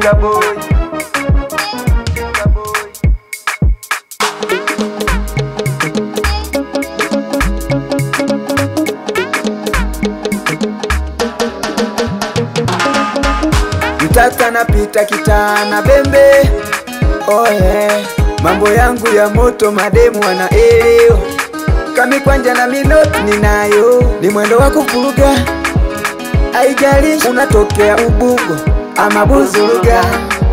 Jinga boy. Jinga boy. Mtata napita kitana bembe oh yeah. Mambo yangu ya moto mademu wanaelewa kami kwanja na minoti ninayo ni mwendo wa kuvuruga aijalishi unatokea Ubungo ama Buzuruga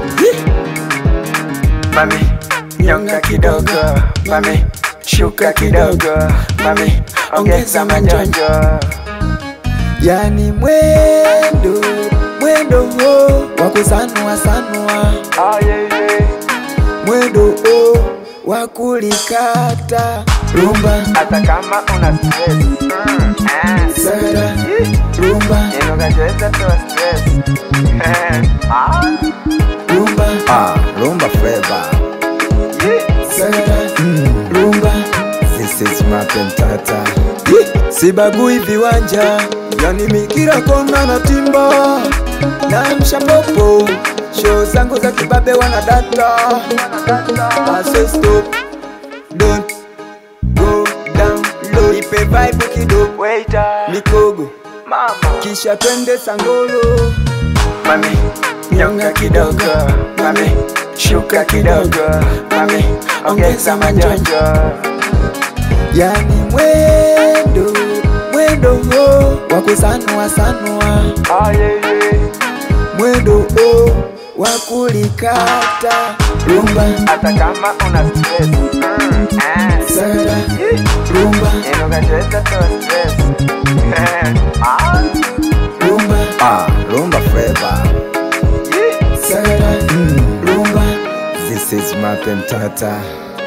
Mami, nyonga kidogo. Mami, shuka kidogo. Mami, ongeza majonjo. yani mwendo mwendo ho wa kusanua sanua Oh yeah yeah. mwendo ho wa kulikata rumba Hata kama una stress. Mm, ah. sagara rumba Inokacheza toa stress. Ah. rumba Ah, rumba flavor. sagara rumba This is Martin Tata. sibagui viwanja yani mikira kona na timba na mshapopo show zangu za kibabe wana data Ase stop don't go down low ipe vibe kidogo Waiter. mikogo Mama. kisha twende sangolo Mami, nyonga kidogo. Mami, shuka kidogo. Mami, ongeza majonjo. yani mwendo mwendo ho wa kusanua sanua Oh yeah yeah. mwendo ho wa kulikata rumba Hata kama una stress. Mm, ah. sagara rumba Inokacheza toa stress. Ah. rumba Ah, rumba flavor. sagara rumba This is Martin Tata.